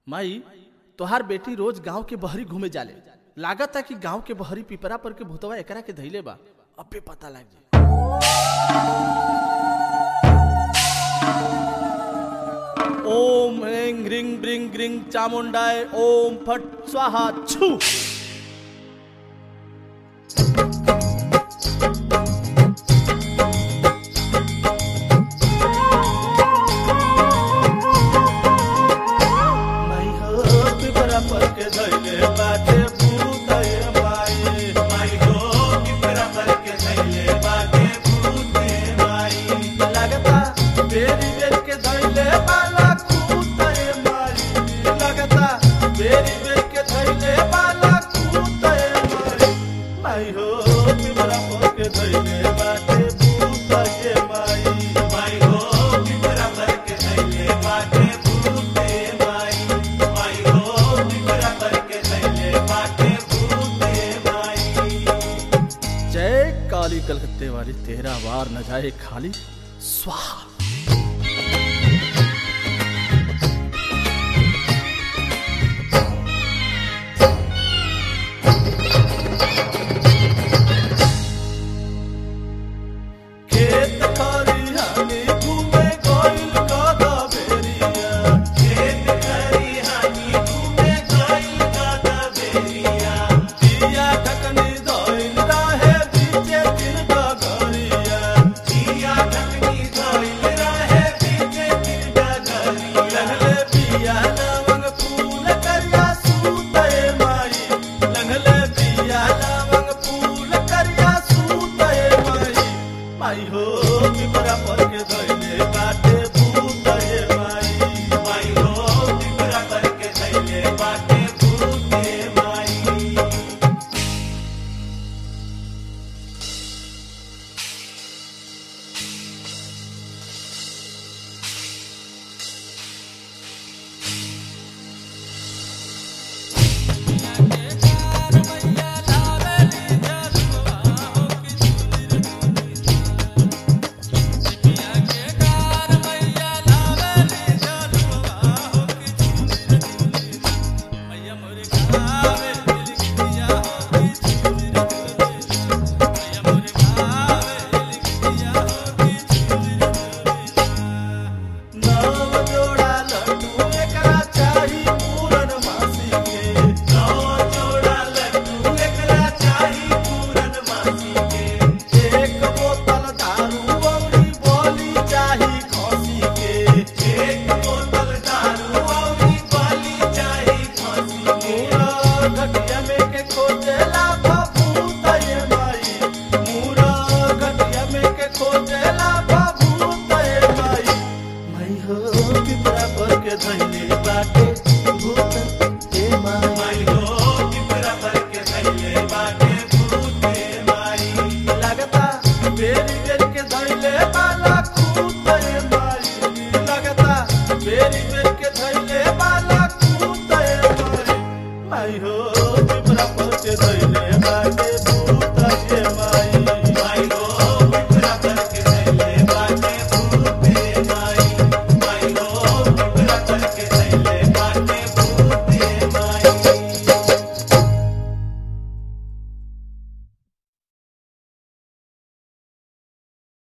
माई तोहार बेटी रोज गांव के बहरी घूमे जाले लागत कि गांव के बहरी पिपरा पर के भूतवा एकरा के धैले बा अबे पता लग जाए ओम ह्रीं ह्रीं ब्रिंग ग्रिंग चामुंडाय ओम फट स्वाहा छू माई हो पिपरा पर के धैले बाटे भूतय माई माई हो पिपरा पर के धैले बाटे भूते माई लगता बेरी बेर के धैले बाला कूतय माई लगता बेरी बेर के धैले बाला कूतय माई माई हो पिपरा पर के धैले बाटे भूतय माई माई हो पिपरा पर के धैले बाटे भूते माई माई हो पिपरा पर के धैले बाटे भूते माई जय काली कलकत्ते वाली तेरा वार न जाए खाली स्वाहा खेत खरिहानी घूमे गइल गदा बेरिया खेत खरिहानी घूमे गइल गादा बेरिया दिया ढकनी धइल रहे बीचे दिन डगरिया दिया ढकनी धइल रहे बीचे दिन डगरिया लंघले पिया लवंग फूल करिया सूतय माई लंघले पिया लवंग फूल करिया सूतय माई माई हो पिपरा पर के धइले बाटे भूतय माई माई हो पिपरा पर के धैले बाटे भूते माई नव जोड़ा लड्डू एकरा चाही पूरन मासी के नौ जोड़ा लड्डू एकरा चाही पूरन मासी के एक बोतल दारू औरी बोली चाही खसी के एक बोतल दारू औरी बाली चाही फांसी के मूरा घटिया में के खोजेला बबूतय माई मूरा घटिया में के खोजेला बबूतय माई माई हो पिपरा पर के धइले बाटे भूत ए माई माई हो